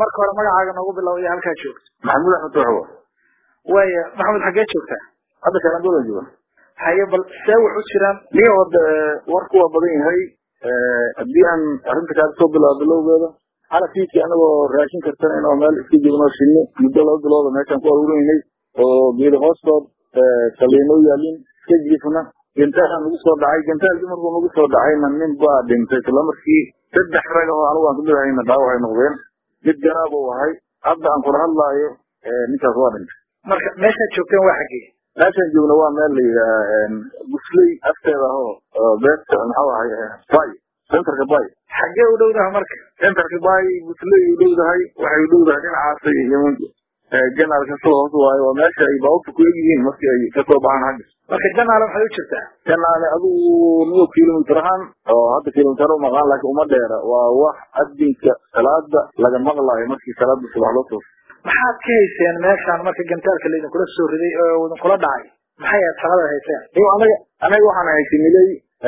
marka hore magacaaga noogu bilow iyo halkaa joogto maxamuud axmed tooxwa waaya maxamed xaggee joogtaa hadda kalangola jooga haye bal see wax u jiraan nin hode warku waa badan yahay haddii aan arrinta kaaga soo bilaabo bilowgeeda xalafiidkii anagoo raashin kartanayn oo meel iska joogno shinni muddo laba bilooda meeshaan ku aruurinay oo geeda hoostood saliinoo yaalin iska jiifna gantaalaan nagu soo dhacay gantaalkii markuu nagu soo dhacayna nin baa dhintay isla markii saddex rag oo anigu aan kamid ahayna dhaawac ay noqdeen mid garaab uu ahay hadda aan kula hadlaayo ninkaas waa dhintay marka meeshaad joogteen waa xaggee meeshaan joogna waa meel la yidhaha gusley afteeda ahoo beerta maxuu ahay bay centerka bay xaggee u dhowdaha marka centerka bay gusley u dhowdahay waxay u dhowdahay dhinacaasay janaalka soo hoos waayo waa meesha ay baabuurta ku egyihiin markii ay kasoo baxaan xagga marka janaale maxay u jirtaa janaale adigu niyo kilomitr ahaan oo hadda kilomitr umaqaan laakiin uma dheera waa wax adinka salaada laga maqlaayo markii salaada subax loo tooso maxaad ka hayseen meeshaan marka gantaalka laidinkula soo riday oo idinkula dhacay maxay aad shaqada hayseen iyo anaga anaga waxaan haysanilay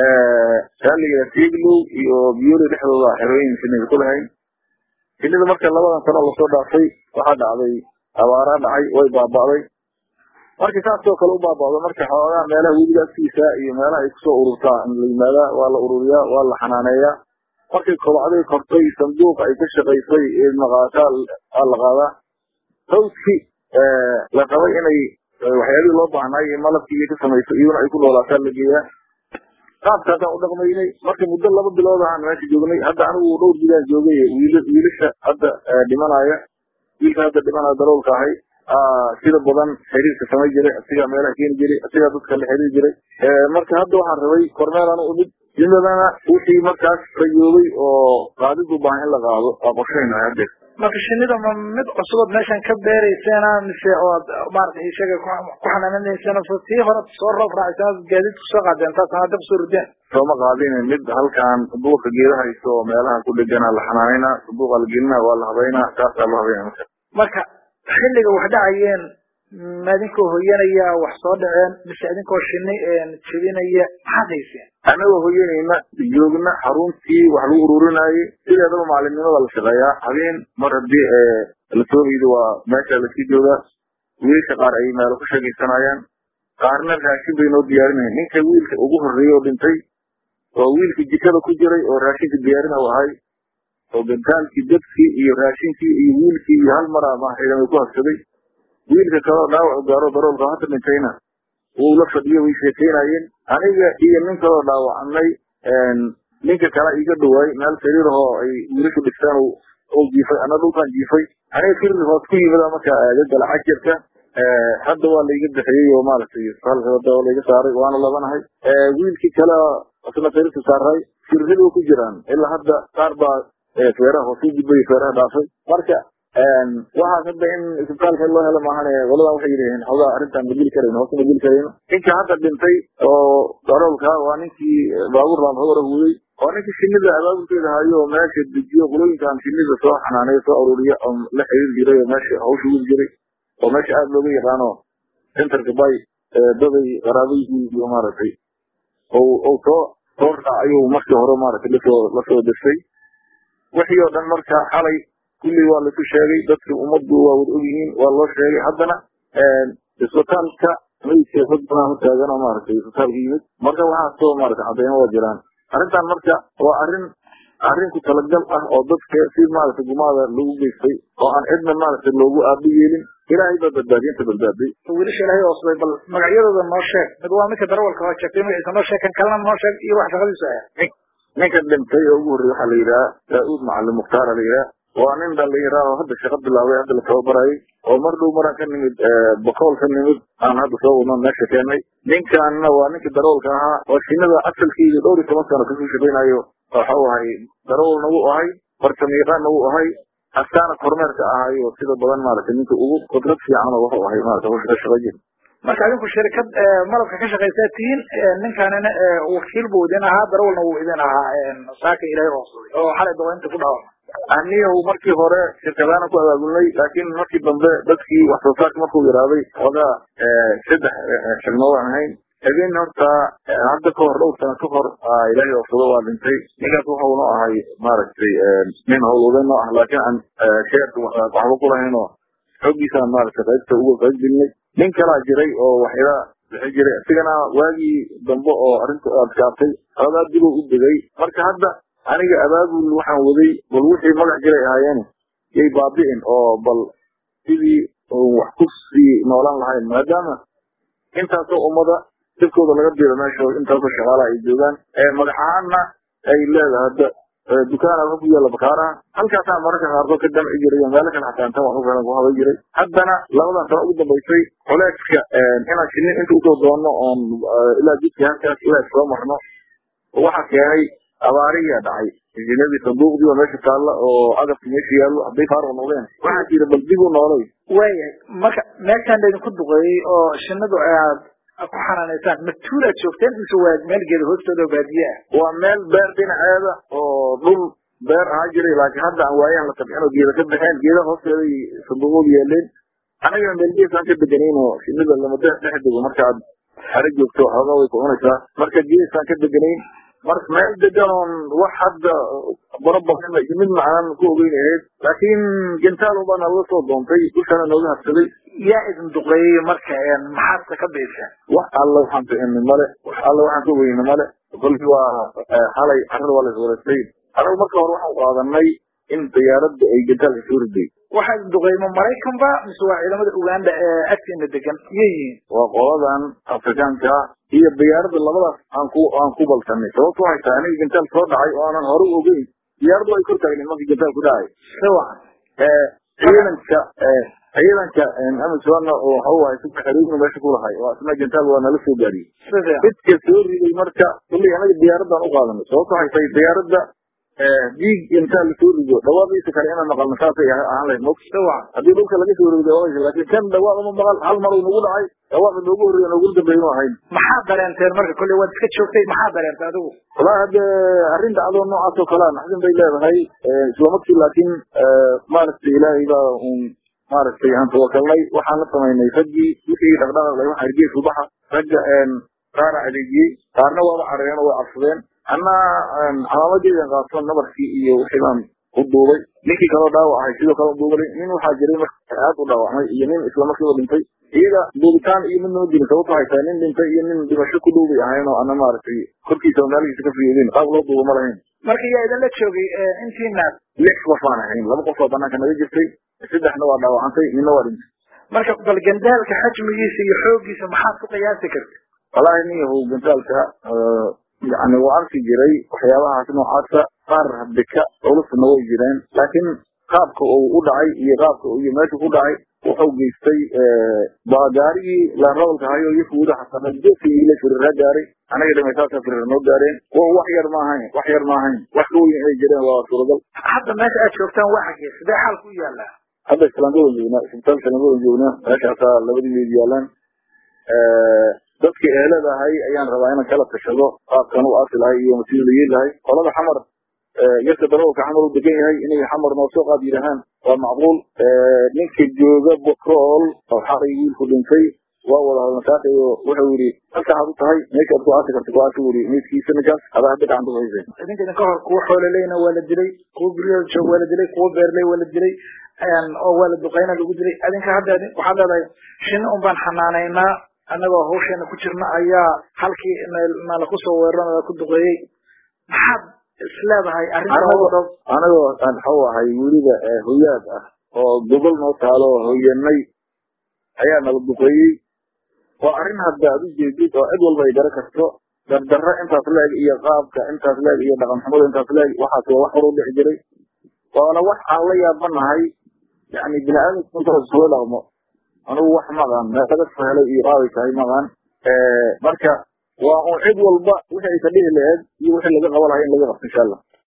saaliga tieglow iyo biyoli dhexdooda xerooyin shinida ku lahayn shinida marka labadan sano lasoo dhaafay waxaa dhacday abaaraa dhacay way baaba'day markii saasoo kale u baaba'do marka xoogaa meelaha webiga agtiisa iyo meelaha ay kusoo ururtaa in la yimaadaa waa la ururiyaa waa la xanaaneeyaa markay kobacday kortay sanduuq ay ka shaqaysay maqaataa waa la qaadaa hawskii la rabay inay waxyaabihii loo baahnay iyo malabkii iyo ka samayso iyaduna ay ku noolaataa la geeyaa qaabkaasaan u dhaqmaynay marka muddo laba bilood ahaan meesha joognay hadda anigu dhowr bilaan joogay wiil wiilasha hadda dhimanaya wiilka hadda dhimanaya daroolka ahay sida badan xiriirka samay jiray asigaa meelaha keeni jiray asigaa dadka la xiriiri jiray marka hadda waxaan rabay kormeelaan u imid jimladana wixii markaas rayoobay oo qaadidu baahan in la qaado waa qorshaynahay haddeer marka shinida ma mid cusubad meeshan ka beerayseena mise ood maarata isaga ku xanaananayseen so tii hore soo roob raaciseen gaadiid kusoo qaadeen taasna hadda kusoo rideen sooma qaadin mid halkan duurka geeda hayso oo meelaha ku dhegana la xanaanayna duuqa la gelina waa la habaynaa saasaa loo habaynaa marka marka xilliga wax dhacayeen ma idinkoo hoyanaya wax soo dhaceen mise idinkoo shini jebinaya maxaad hayseen anagoo hoyanayna joogna xaruntii wax lagu ururinayay sideedaba maalimnimada la shaqeeyaa habeen mar haddii lasoo riido waa meesha lasii joogaa wiilka qaar ay meelo ku sheegaysanayaan qaarna raashin bay noo diyaarinayan ninka wiilka ugu horreeyey oo dhintay oo wiilka jikada ku jiray oo raashinka diyaarina u ahay oo gantaalkii dabkii iyo raashinkii iyo wiilkii iyo hal mar ama ciidamay ku habsaday wiilka kaleo dhaawac gaaro daroolka hadda dhintayna wuu la fadhiyo way sheekaynayeen aniga iyo nin kaloo dhaawacnay ninka kale iga dhawaay meel sariir ahoo ay wiilashu dhistaan oo jiifay ana dhulkaan jiifay aniga firri hoos ku yimida marka aagagala cajirka hadda waa laiga bixiyey oo maaragtay halkada waa laiga saaray waana labanahay wiilkii kale asna sariirta saaray firrida way ku jiraan ilaa hadda qaar baa feeraha hoos u gudbay feeraha dhaafay marka waxaas hadda in isbitaalka loo helo maahan qoladan waxay yidhaheen xogaa arrintaan ma geli karayno hoos ma geli karayno ninka hadda dhintay oo daroolka waa ninkii baabuur laamhogora huuday waa ninkii shinida abaabulkeeda hayo oo meesha dejiyo qulooyinkan shinida soo xanaaneyo soo ururiya oo la xiriir jiray oo meesha hawsha wudi jiray oo meesha aada looga yaqaano centerka bay daday qaraabayhii iyo maaragtay ou soo soo raacayuu markii hore maaragtay lasoo lasoo destay wixii oo dhan marka xalay kulli waa laisu sheegay dadkii ummaddu waa wada ogyihiin waa loo sheegay haddana isbitaalka mayidka dad badan u taagan oo maaragtay isbitaalka yimid marka waxaasoo maaragtay cadeymo waa jiraan arrintan marka waa arrin arrin ku talagal ah oo dadka si maaragtay gumaada lagu geystay oo aan cidna maaragtay loogu aabi yeelin ilaahay baa badbaadiy inta badbaaday wiilasha ilaahay oosday bal magacyadooda noo sheeg mid waa midka darawalka waa sheegtay magaciisa noo sheeg kan kalena noo sheeg iyo wax shaqadiisu ah ninka dhintay oo ugu horreeyay waxaa la yidhaha daa'uud macalin mukhtaara la yidhaha waa nin dhalinyara oo hadda shaqo bilaabay hadda la tababarayay oo mar dhow maraan ka nimid bakool ka nimid aan hadda soo wadno meesha keenay ninkanna waa ninka darawalka ahaa oo shinada asalkeeda dhowr iyo toban sano kasoo shaqaynayo waxau ahay darawalna wuu ahay farsamayaqaanna wuu ahay askaana kormeerka ahay oo sida badan maaragtay ninka ugu qudrad fiican oo wuxuu ahay maarata hawsha ka shaqo jira marka adinku shirkad malabka ka shaqaysaa tihiin ninkanina wakiil buu idin ahaa darawalna wuu idin ahaa saaka ilaahay oosday oo xalay dawaynta ku dhaawacmay aniyahu markii hore shirkadaana ku abaabulnay laakiin markii dambe dadkii wax soo saarka markuu yaraaday xoogaa saddex xilmo waan ahayn habeen horta hadda ka hor dhowr sano ka hor ilaahay oofsado waa dhintay ninkaas wuxuuna ahay maaragtay nin howlwadan oo ah laakiin aan sheerka waxba ku lahayn oo xoogiisaan maaragtay qaybta uga qayb gelinay nin kalaa jiray oo waxyala bixi jiray isigana waagii dambe oo arrinta adkaatay xoogaa dib u degay marka hadda aniga abaabul waxaan waday bal wixii magac jiray ahaayeen yay baabi'in oo bal sidii wax ku sii noolaan lahayn maadaama intaasoo ummada dadkooda laga diro meesha intaasoo shaqaala ay joogaan magac ahaanna ay leedahay hadda dukaan alka ku yaalla bakaaraha halkaasaa mararka qaarkood ka damci jiray iyo meelo kale xataa intaan wax u filan ku haban jiray haddana labadan sano ugu dambaysay culeeska inaan shinin inta usoo doonno oon ilaa jidkii halkaas ilaa soo marno waxaa keenay abaariyaa dhacay injineeradii sanduuqdii oo meesha taalla oo agabki meesha yaallo hadday faaruq noqdeen waxaa jira bal dib u noolay waayahay marka meeshaan laydinku duqeeyey oo shinnidu aad ku xanaanaysaan matuulaad joogteen mise waa meel geeda hoostooda oo baadiye ah waa meel beer dhinaceeda oo dhul beer ahaa jiray laakiin hadda aan waayahan la tabcin oo geeda ka baxeen geedaha hoosteeday sanduuqoodu yaaleen anagana meelgeesaan ka deganayn oo shinnida lama dhex dego markaad xare joogto xoogaa way ku cunaysaa marka geesaan ka deganayn marka meel degan oon wax hadda barabaxin iyo mid macaan ku ogeyn ahayd laakiin gentaal baa nalaga soo doontay dushana nooga habsaday yaa idin duqeeyey marka maxaadse ka beeshaan wax alla waxaan bixini male wax alla waxaan ka weyni male kolkii waa xalay carrada waa la iswareystay anagu marka hore waxaan qaadanay in diyaaradda ay gentaalka soo riday waxaa idin duqeeyma maraykanba mise waa ciidamada uganda ee agtiina degan iyay yihiin waa qoladan afrikaanka iyo diyaaradda labadaas aan ku aan ku baltanay sababto waxay tahay aniga gentaal soo dhacay oo aanan hore u ogeyn diyaaraddu ay kor taagnin markii gentaal ku dhacay siwacan ciidanka ciidanka amazon oo waxa waaye si xiriirna meesha ku lahay waa isna gentaal waa nala soo gaariyey sida midka soo riday marka kulli anaga diyaaraddan u qaadanay sababto waxay tahay diyaaradda diig intaa lasoo rido dhawaaqiisa kale inaan maqalno saasay ahaan lahayd mog siwacan haddii dhulka laga soo rido dhawaaqisa laakiin kan dhawaaq uma maqal hal mar uu nagu dhacay dhawaaqa noogu horreeya noogu dambeeya inu ahayn maxaa dareenteen marka kolley waad iska joogtay maxaa dareentay adigu walaa hadde arrin dhacdoo noocaas oo kalea naxdin bay leedahay isla markii laakiin maaragtay ilaahay baa un maaragtay aan tawakalnay waxaan la samaynay raggii wixii dhaqdhaqaaq lay waxa gees ubaxa ragga qaara adeegiyey qaarna waaba carareen oo way cabsadeen anna calaamadeedan qaato nabarkii iyo wixii baan u duubay ninkii kaloo dhaawac ahay sidoo kale duubay nin waxaa jiray marka aad u dhaawacmay iyo nin isla markiiba dhintay iyaga duubitaan iyo mid noo jirin sababto waxay tahay nin dhintay iyo nin dhimasho ku dhow bay ahayn oo ana maaragtay korkiisa meelihiisa ka fiyeedin qaab loo duuba ma lahayn marka yaa idinla joogay intiinaad lix qof aan ahayn laba qof oo banaanka naga jirtay saddexna waa dhaawacantay midna waa dhintay marka bal gandaalka xajmigiisa iyo xoogiisa maxaad ku qiyaasi karta wallaahi nin yahow gantaalka yani waa arki jiray waxyaabahaas noocaasa qaar habdika culusna way jireen laakiin qaabka uu u dhacay iyo qaabka iyo meesha ku dhacay wuxuu geystay baa gaarigii laanrabalka hayo iyo fuuda xasanad geeskii la firiraa gaaray anaga dhimaysaasa firir noo gaareen kuwa wax yar ma ahayn wax yar ma ahayn wax ka weyn inay jireen waa suuragal hadda meesha aad joogtaan waa xagee sidee xaalku u yaallaa hadda islaamgadan joognaa isbitaal islaamgadan joognaa meeshaasaa labadii meed yaalaan dadka ehelada ahay ayaan rabaa inaan kala tashado qaabkan u aasi lahay iyo masiir la yeeli lahay qolada xamar yarka darawalka xamar u degan yahay inay xamar noo soo qaad yidhahaan waa macquul ninka jooga bokool oo xalay wiilku dhintay waa wada hadalnasaaqiyo wuxuu yidhi halkaaad u tahay meeshaad ku aasi karta ku aasi wuri meydkiisa ninkaas adaa hadda gacanta ku haysay idinka idinka hor kuwa xoololeyna waa la dilay kuwa guryada joog waa la dilay kuwa beerley waa la dilay oo waa la duqeyna lagu dilay adinka hadda waxaad leedahay shinni un baan xanaanaynaa annagoo hawsheena ku jirna ayaa halkii nala kusoo weeraro nala ku duqeeyey maxaad isleedahay arrinta anagoo aan xaw ahay weliba hoyaad ah oo gobol noo taalo oo hoyanay ayaa nala duqeeyey waa arrin hadda ad u jeedid oo cid walba ay gara karto dardarro intaas leeg iyo qaabka intaas leeg iyo dhaqan xumada intaas leeg waxaas waa wax hor u dhici jiray waana wax aan la yaabanahay yani bini aadamku intaas soo dhaqmo anugu wax maqan meel laga soo helay iyo qaabay tahay maqan marka waa un cid walba wixii ay ka dhihi laheed iyo wixii laga qaba lahay in laga qabto insha allah